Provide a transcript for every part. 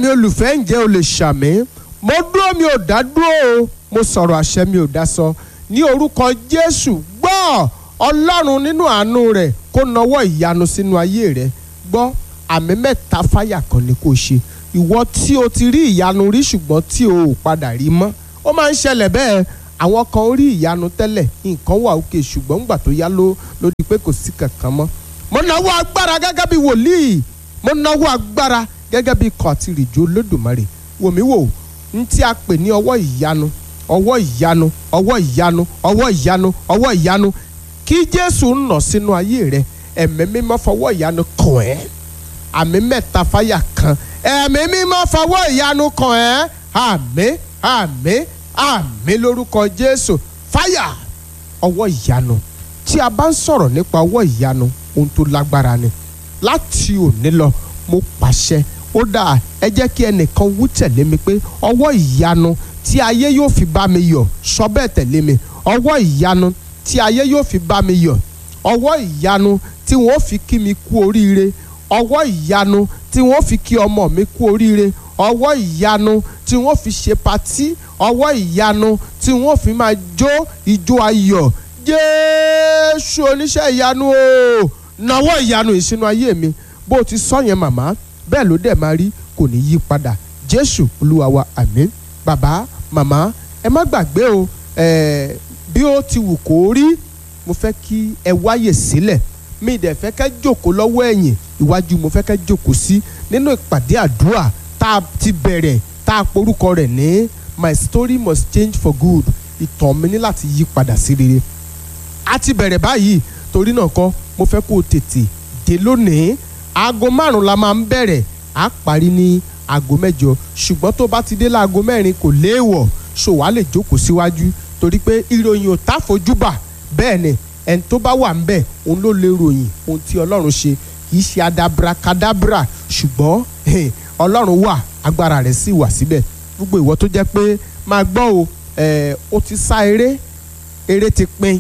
mi olùfẹ́ ǹjẹ́ o lè ṣàmì mo dúró mi ò dá dúró o mo sọ̀rọ̀ àṣẹ mi ò dá sọ ní orúkọ jésù gbọ́ ọlọ́run nínú àánú rẹ̀ kó nawọ́ ìyanu sínú ayé rẹ̀ gbọ́ àmì mẹ́ta fáyà kan ni kò ṣe ìwọ tí o ti rí ìyanu rí ṣùgbọ́n tí o ò padà rí mọ́ ó máa ń ṣẹlẹ̀ bẹ́ẹ̀ àwọn kan rí ìyanu tẹ́lẹ̀ nǹkan wà òkè ṣùgbọ́n ńgbà tó yá ló ló di pé kò sí kankan mọ́ mo nawọ́ agbára gẹ́gẹ́ bí wòlíì mo nawọ́ agbára gẹ́gẹ́ bí ikọ̀ àti ìrìjò olódùmarè wò mí wò ń tí a pè ní ọwọ́ ìyanu ọwọ́ ìyanu ọwọ́ ìyanu ọwọ́ ìyanu ọwọ́ ìyanu kí jésù ń nà sínú ayé rẹ ẹ̀mí mímọ́ fọwọ́ ìyanu kàn ẹ́ àmì mẹ́ta fáyà kan ẹ̀mí mímọ́ fọwọ́ ìyanu kàn ẹ́ àmì àmì àmì lórúkọ jésù fáyà ọwọ́ ìyanu tí a bá ń sọ̀rọ̀ nípa ọwọ́ ìyanu ohun tó lágbára ni láti òní lọ mo pàṣẹ ó dáa ẹ jẹ́ kí ẹnìkan wú tẹ̀lé mi pé ọwọ́ ìyanu tí ayé yóò fi bá mi yọ̀ sọ bẹ́ẹ̀ tẹ̀lé mi ọwọ́ ìyanu tí ayé yóò fi bá mi yọ̀ ọwọ́ ìyanu tí wọ́n fi kí mi kú oríire ọwọ́ ìyanu tí wọ́n fi kí ọmọ mi kú oríire ọwọ́ ìyanu tí wọ́n fi ṣe patí ọwọ́ ìyanu tí wọ́n fi máa jó ijó ayọ̀ jésù oníṣẹ́ ìyanu o nawọ́ ìyanu ìsinú ayé mi bó o ti sọ yẹn màmá bẹ́ẹ̀ ló dẹ̀ máa rí kò ní yí padà jésù olúwa wa àmín bàbá màmá ẹ má gbàgbé o ẹ̀ẹ́ bí ó ti wù kó rí mo fẹ́ kí ẹ wáyè sílẹ̀ mi dẹ̀ fẹ́ kẹ́ jókòó lọ́wọ́ ẹ̀yìn iwájú mo fẹ́ kẹ́ jókòó sí nínú ìpàdé àdúrà tá a ti bẹ̀rẹ̀ tá a porúkọ rẹ̀ ní my story must change for good ìtàn mi ní láti yí padà sí rere a ti bẹ̀rẹ̀ báyìí torí náà kọ́ mo fẹ́ kó o tètè dé lónìí aago márùn la máa ń bẹ̀rẹ̀ á parí ní aago mẹ́jọ ṣùgbọ́n tó bá ti dé láago mẹ́rin kò léèwọ̀ ṣòwá lè jókòó síwájú torí pé ìròyìn ò tá fojúbà bẹ́ẹ̀ ni ẹni tó bá wà ńbẹ̀ òun ló lè ròyìn ohun tí ọlọ́run ṣe kì í ṣe adabrakadabra ṣùgbọ́n ọlọ́run wà agbára rẹ̀ sì wà síbẹ̀ gbogbo ìwọ tó jẹ́ pé máa gbọ́ o ó ti sá eré eré ti pin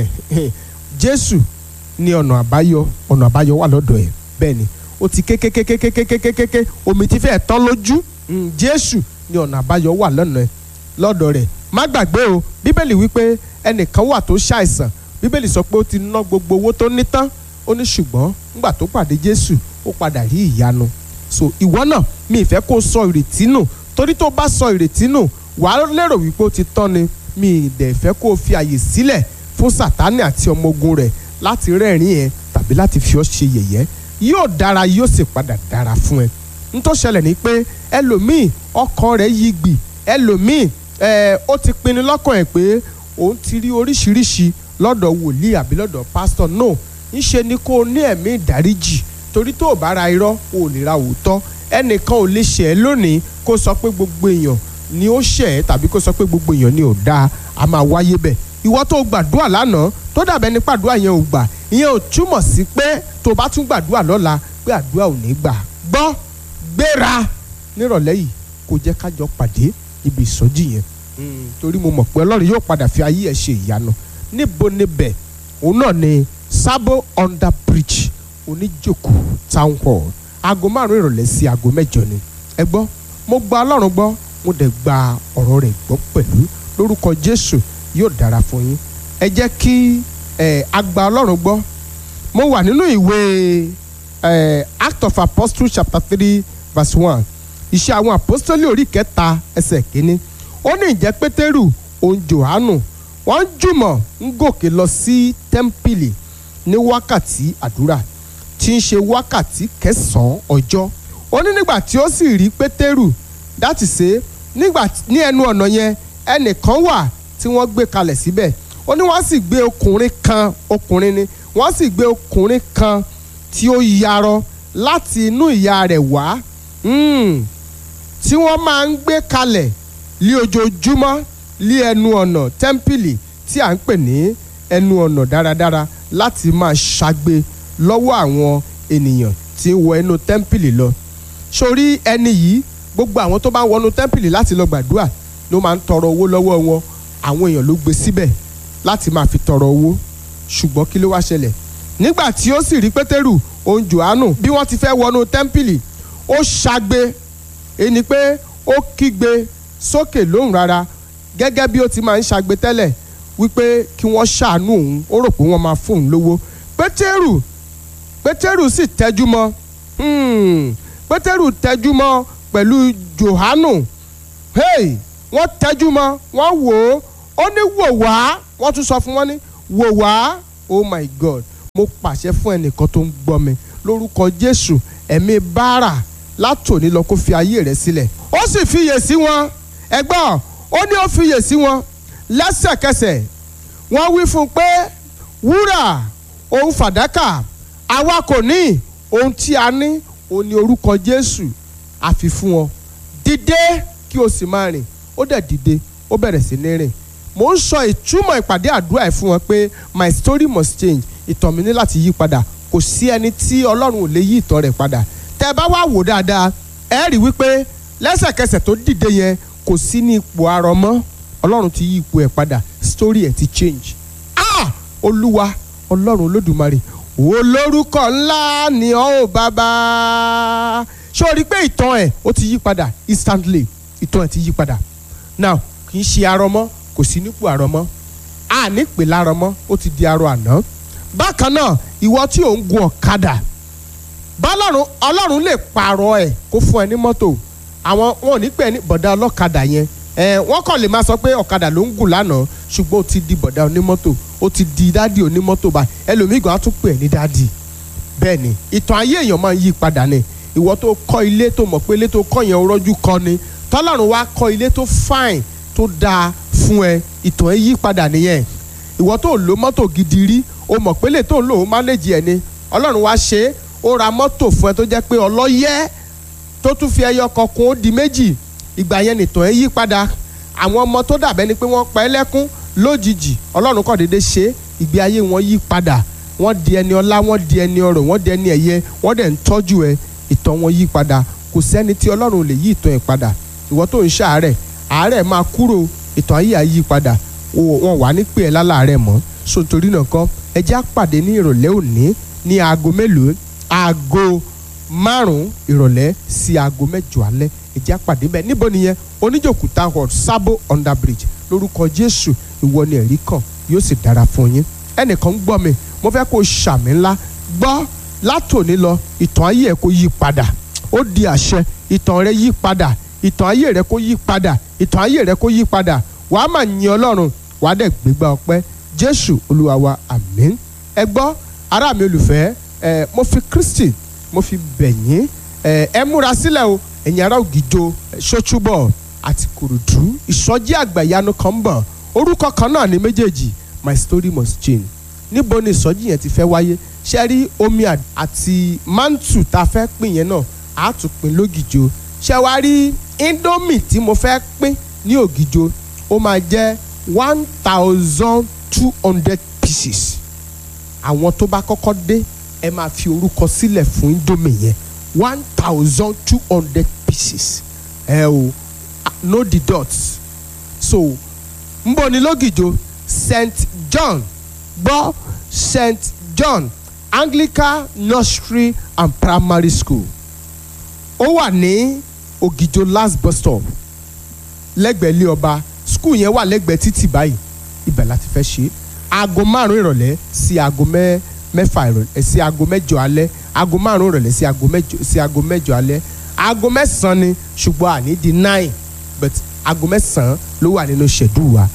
jésù ní ọ̀nà àbáyọ ọ̀nà àbáyọ wà lọ́dọ̀ ẹ̀ bẹ́ẹ̀ ni ó ti kékékékékékékékéké omi ti fẹ́ẹ̀ tán lójú jésù ní ọ̀nà àbáyọ wà lọ́nà ẹ̀ lọ́dọ̀ rẹ̀ má gbàgbé o bíbélì wípé ẹnìkan wà tó ṣàìsàn bíbélì sọ pé ó ti ná gbogbo owó tó ní tán ó ní ṣùgbọ́n nígbà tó pàdé jésù ó padà rí ìyanu so ìwọ náà mi ìfẹ́ kó sọ ìrètí nù torí tó bá sọ ìrètí nù wàá lérò wípé ó ti tán ni mi ìdẹ̀ fẹ́ kó o fi àyè sílẹ̀ fún sàtánì àti ọmọ ogun rẹ̀ láti rẹ́rìn ẹ tàbí láti fi ọ́ ṣe yẹ̀yẹ́ yóò dára yóò sì padà dára fún ẹ n tó ṣẹlẹ̀ ni pé ẹlòmíì ọkàn rẹ̀ yí gbì ẹlòmíì ẹ ó ti pinnu lọ́kàn ẹ̀ pé òun ti rí oríṣiríṣi lọ́dọ̀ wòlíì àbí lọ́dọ̀ pásítọ̀ no ńṣe ni kó o ní ẹ̀mí ìdáríjì torí tó o bá ra irọ́ o ò lè ra òótọ́ ẹnìkan ò lè ṣẹ̀ ẹ́ lónìí kó sọ pé gbogbo èèyàn ni ó ṣẹ̀ ẹ́ tàbí kó sọ pé gbogbo èèyàn ni ò dáa a máa wáyé bẹ́ẹ̀ ìwọ tó gbàdúrà lánàá tó dàbẹ́ ní pàdúrà yẹn ò gbà ìyẹn ò túmọ̀ sí pé tó bá tún gbàdúrà lọ́la pé àdúrà ò ní gbà gbọ́ gbéra nírọ̀lẹ́ yìí kó jẹ́ kájọ pàdé níbi ìsọjí yẹn torí mo mọ̀ pé ọlọ́run yóò padà fi ayé ẹ̀ ṣe ìyanu níbo níbẹ̀ òun náà ni Sabo under bridge oníjòkó town hall aago márùn ìrọ̀lẹ́ sí aago mẹ́jọ ni ẹ gbọ́ mo gba ọlọ́run gbọ́ mo dẹ̀ gba ọ̀rọ̀ rẹ̀ gbọ́ pẹ̀lú lórúkọ Jésù yóò dára fún yín ẹ jẹ́ kí ẹ agba ọlọ́run gbọ́ mo wà nínú ìwé ẹ Act of Apostles chapter three verse one iṣẹ́ àwọn apostoli orí kẹta ẹsẹ̀ kínní ó ní ìjẹ́ pétérù òun jòhánù wọ́n jùmọ̀ ń gòkè lọ sí tẹ́ḿpìlì ní wákàtí àdúrà tí ń ṣe wákàtí kẹsàn-án ọjọ́ ó ní nígbà tí ó sì rí pétérù dáàtì ṣe nígbà ní ẹnu ọ̀nà yẹn ẹnìkan wà tí wọ́n gbé kalẹ̀ síbẹ̀ ó ní wọ́n sì gbé ọkùnrin kan ọkùnrin ni wọ́n sì gbé ọkùnrin kan tí ó yarọ láti inú ìyá rẹ̀ wá tí wọ́n máa ń gbé kalẹ̀ lí ojoojúmọ́ lí ẹnu ọ̀nà tẹ́ḿpìlì tí à ń pè ní ẹnu ọ̀nà dáradára láti máa ṣagbe lọ́wọ́ àwọn ènìyàn tí ń wọ inú tẹ́ḿpìlì lọ. sórí ẹni yìí gbogbo àwọn tó bá ń wọnú tẹ́ḿpìlì láti lọ gbàdúrà ló máa ń tọrọ owó lọ́wọ́ wọn àwọn èèyàn ló gbé síbẹ̀ láti máa fi tọrọ owó ṣùgbọ́n kí ló wá ṣẹlẹ̀ nígbà tí ó sì rí pétérù òun jòhánù bí wọ́n ti fẹ́ wọnú tẹ́ḿpìlì ó ṣagbe èyí ni pé ó kígbe sókè lóhùn rárá gẹ́gẹ́ bí ó ti máa ń ṣagbe tẹ́lẹ̀ wípé kí wọ́n ṣàánú òun ó rò pé wọ́n máa fóun lówó pétérù pétérù sì tẹ́jú mọ́ hmm, pétérù tẹ́jú mọ́ pẹ̀lú johanu hey wọ́n tẹ́jú mọ́ wọ́n wò ó ó ní wò wá wọ́n tún sọ fún wọn ní wò wá oh my god mo pàṣẹ fún ẹnìkan tó ń gbọ́ mi lórúkọ jésù ẹ̀mí báárà látòní lọ kó fi ayé rẹ̀ sílẹ̀ ó sì fiyè sí wọn ẹgbọ́n ó ní ó fiyè sí wọn lẹ́sẹ̀kẹsẹ̀ wọ́n wí fún un pé wúrà òun fàdákà àwa kò ní ohun tí a ní òun ní orúkọ jésù àfi fún ọ dìde kí o sì máa rìn ó dẹ̀ dìde ó bẹ̀rẹ̀ sí ní rìn mo ń sọ ìtumọ̀ ìpàdé àdúrà ẹ̀ fún wọn pé my story must change ìtàn mi ní láti yí padà kò sí ẹni tí ọlọ́run ò lè yí ìtàn rẹ̀ padà tẹ́ ẹ bá wá wò dáadáa ẹ rí wípé lẹ́sẹ̀kẹsẹ̀ tó dìde yẹn kò sí ní ipò arọ mọ́ ọlọ́run ti yí ipò ẹ̀ padà story ẹ̀ ti change ah olúwa ọlọ́run olódùmarè olórúkọ ńlá ni ọ́ ò bàbá ṣé o rí i pé ìtàn ẹ̀ ó ti yí padà instantly ìtàn ẹ̀ ti yí padà now kì í ṣe arọ mọ́ kò sí nípò arọ mọ́ a ní pè lárọ mọ́ ó ti di arọ àná bákan náà ìwọ tí ò ń gun ọ̀kadà bọ́lọ́run ọlọ́run lè pààrọ̀ ẹ̀ kó fún ẹ ní mọ́tò àwọn wọn ò ní pè é ní bọ̀dá ọlọ́kadà yẹn ẹ wọ́n kàn lè máa sọ pé ọ̀kadà ló ń gùn lánàá ṣùgbọ́n ó ti di bọ̀dá onímọ́tò ó ti di dádì onímọ́tò báyìí ẹlòmíì gan á tún pè é ní dádì bẹ́ẹ̀ ni ìtàn ayé èèyàn máa ń yí padà ni ìwọ tó kọ́ ilé tó mọ̀ pé ilé tó kọ́ yẹn rọ́jú kọ́ ni tọ́lọ́run wá kọ́ ilé tó fine tó dáa fún ẹ ìtàn ẹ yí padà nìyẹn ìwọ tó lo mọ́tò gidi rí o mọ̀ pé lè tó ń lò ó mánéjì ẹ ni ọlọ́run wá ṣe é ó ra mọ́tò fún ẹ tó jẹ́ pé ọlọ́yẹ́ tó tún fi ẹyọ kan kún ó di méjì ìgbà yẹn nìtàn ẹ yí padà àwọn ọmọ tó dàbẹ́ ni pé wọ́n pa ẹ́ lẹ́kún lójijì ọlọ́run kàn déédéé ṣe ìgbé ayé wọn yí padà wọ́n di ẹni ọlá wọ́n di ẹni ọrọ̀ wọ́n di ẹni ẹ̀yẹ wọ́n dẹ̀ ń tọ́jú ẹ ìtàn wọn yí padà kò sẹ́ni tí ọlọ́run lè yí ìtàn ẹ̀ padà ìwọ tó ń ṣàárẹ̀ àárẹ̀ máa kúrò ìtàn ayé àyí padà wọn wà ní pé ẹ lálàárẹ̀ mọ́ so nítorí náà kan ẹ jẹ́ á pàdé ní ìrọ̀lẹ́ òní ní aago mélòó aago márùn-ún ìrọ̀lẹ́ sí aago mẹ́jọ alẹ́ ẹ jẹ́ á pàdé bẹ́ẹ̀ níbo nìyẹn oníjòkú town hall sabo under bridge lórúkọ jésù ìwọ ni ẹ̀rí kan yóò sì dára fún yín ẹnìkan ń gbọ́ mi mo fẹ́ kó o ṣàmì ńlá gbọ́ látòní lọ ìtàn ayé ẹ̀ kó yí padà ó di àṣẹ ìtàn rẹ yí padà ìtàn ayé rẹ kó yí padà ìtàn ayé rẹ kó yí padà wàá mà yin ọlọ́run wàá dẹ̀ gbégbá ọpẹ́ jésù olúwa wa àmín ẹ gbọ́ ará mi olùfẹ́ ẹ mo fi kristi mo fi bẹ̀ yín ẹ ẹ múra sílẹ̀ o ẹ̀yin ará ògìjọ ṣọ́túbọ̀ àti kòròdú ìsọjí àgbàyanu kan ń bọ̀ orúkọ kan náà ní méjèèjì my story must change níbo ni ìsọjí yẹn ti fẹ́ wáyé ṣe rí omi àti mantu tá a fẹ́ pín yẹn náà á tún pín lógìjọ ṣe wá rí indomie tí mo fẹ́ pín ní ògìjọ ó máa jẹ́ one thousand two hundred pieces àwọn tó bá kọ́kọ́ dé ẹ máa fi orúkọ sílẹ̀ fún indomie yẹn one thousand two hundred pieces ẹ o no the dots so nbọ ní lógìjọ st john gbọ́ st john anglican nursery and primary school ó wà ní ògìjọ last bus stop lẹ́gbẹ̀ẹ́ ilé ọba skul yẹn wà lẹ́gbẹ̀ẹ́ títì báyìí ibẹ̀ láti fẹ́ ṣe aago márùn ìrọ̀lẹ́ sí aago mẹ́fà ìrọ̀lẹ́ sí aago mẹ́jọ alẹ́ aago márùn ìrọ̀lẹ́ sí aago mẹ́jọ sí aago mẹ́jọ alẹ́ aago mẹ́sàn-án ni ṣùgbọ́n àní di nine but aago mẹ́sàn-án ló wà nínú ṣẹ̀dú wa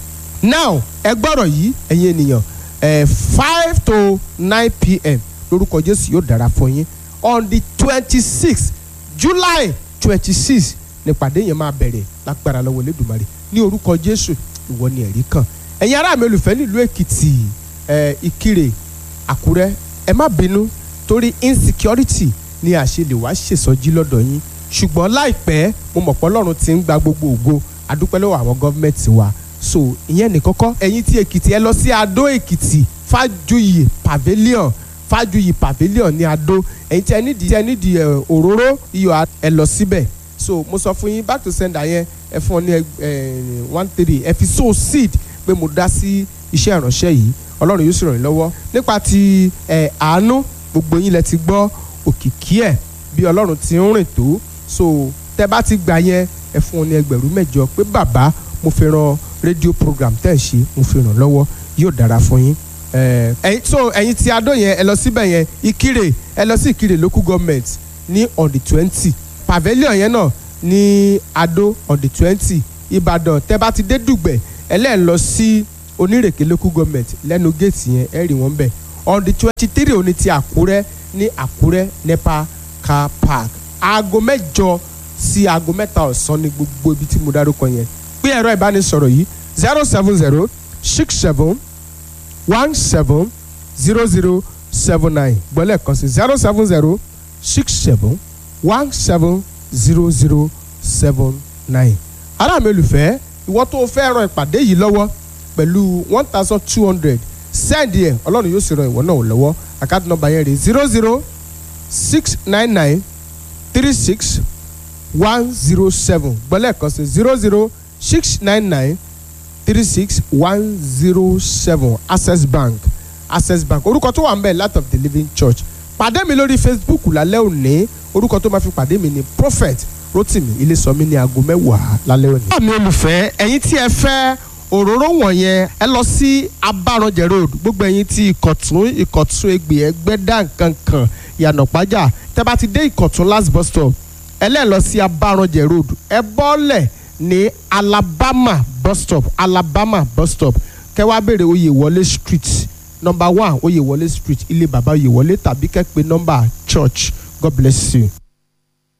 now ẹ gbọ́rọ̀ yìí ẹ̀yin ènìyàn ẹ̀ five to nine pm lórúkọ jésù yóò dára fún yín on the twenty six july twenty six nípàdé yẹn máa bẹ̀rẹ̀ lágbára lọ́wọ́ Elédùmarè ní orúkọ jésù ìwọ ni ẹ̀rí kan ẹ̀yin ará mi olùfẹ́ nílùú èkìtì ẹ̀ ìkirè àkúrẹ́ ẹ má bínú torí insecurity ni àṣelè wá ṣèsọjí lọ́dọ̀ yín ṣùgbọ́n láìpẹ́ mo mọ̀ pé ọlọ́run ti ń gba gbogbo ògo adúpẹ́ lọ́wọ́ àwọn gọ́ọ̀mẹ̀ntì wa so ìyẹn ní kọ́kọ́ ẹ̀yin tí èkìtì ẹ lọ sí adó èkìtì fájuyì pavilion fájuyì pavilion ní adó ẹ̀yin tí ẹ nídìí tí ẹ nídìí òróró iyọ̀ ẹ lọ síbẹ̀ so mo sọ fún yín back to sender yẹn ẹ fún ọ ní one three ẹ fi sow seed pé mo dá sí iṣẹ́ ìránṣẹ́ yìí ọlọ́run yóò sì ràn yín lọ́wọ́ nípa ti àánú gbogbo yín lẹ ti gbọ́ òkìkí ẹ̀ bí ọlọ́run ti ń rìn tó so tẹ́ bá ti gbà yẹn ẹ fún wọn ní ẹgbẹ̀rún mẹ́jọ pé bàbá mo fi ran rédíò program tẹ́ ẹ̀ ṣe mo fi ràn lọ́wọ́ yóò dára fún yín ẹ̀yin so ẹ̀yin tí adó yẹn ẹ lọ síbẹ̀ yẹn ìkirè ẹ lọ sí ìkirè local government ní on the twenty pavilion yẹn náà ní adó on the twenty ìbàdàn tẹ́ bá ti dé dùgbẹ̀ ẹlẹ́ẹ̀ lọ sí onírèké local government lẹ́nu géètì yẹn ẹ rí wọn bẹ̀ on the twenty three òní ti àkúrẹ́ ní àkúrẹ́ nepa car park aago mẹ́jọ sí aago mẹ́ta ọ̀sán ní gbogbo ibi tí mo dárúkọ yẹn pé ẹ̀rọ ìbánisọ̀rọ̀ yìí zero seven zero six seven one seven zero zero seven nine gbọ́lẹ̀ kan sí zero seven zero six seven one seven zero zero seven nine. ará mi olùfẹ́ ìwọ tó o fẹ́ ran ìpàdé yìí lọ́wọ́ pẹ̀lú one thousand two hundred send ẹ̀ ọlọ́run yóò sì ran ìwọ náà lọ́wọ́ àkáàtì nọ́mbà yẹn rè zero zero six nine nine three six one zero seven gbọ́lẹ̀ kan sí zero zero six nine nine three six one zero seven access bank access bank orúkọ tó wà ń bẹ̀ light of the living church pàdé mi lórí facebook lálẹ́ òní orúkọ tó máa fi pàdé mi ni prophet rotimi ilésọmí ní aago mẹ́wàá lálẹ́ òní. àmì olùfẹ́ ẹ̀yin tí ẹ fẹ́ òróró wọ̀nyẹn ẹ lọ sí abáranjẹ road gbogbo ẹ̀yin tí ìkọ̀tún ìkọ̀tún egbè ẹgbẹ́dá nkankan ìyànàpájà tẹ́ bá ti dé ìkọ̀tún last bus stop ẹ lẹ́ẹ̀ lọ sí abáranjẹ road ẹ bọ́lẹ̀ ní alabama bus stop alabama bus stop kẹwàá béèrè oyèwọlé street number one oyèwọlé street ilé bàbá oyèwọlé tàbí kẹ́pẹ́ number church god bless you.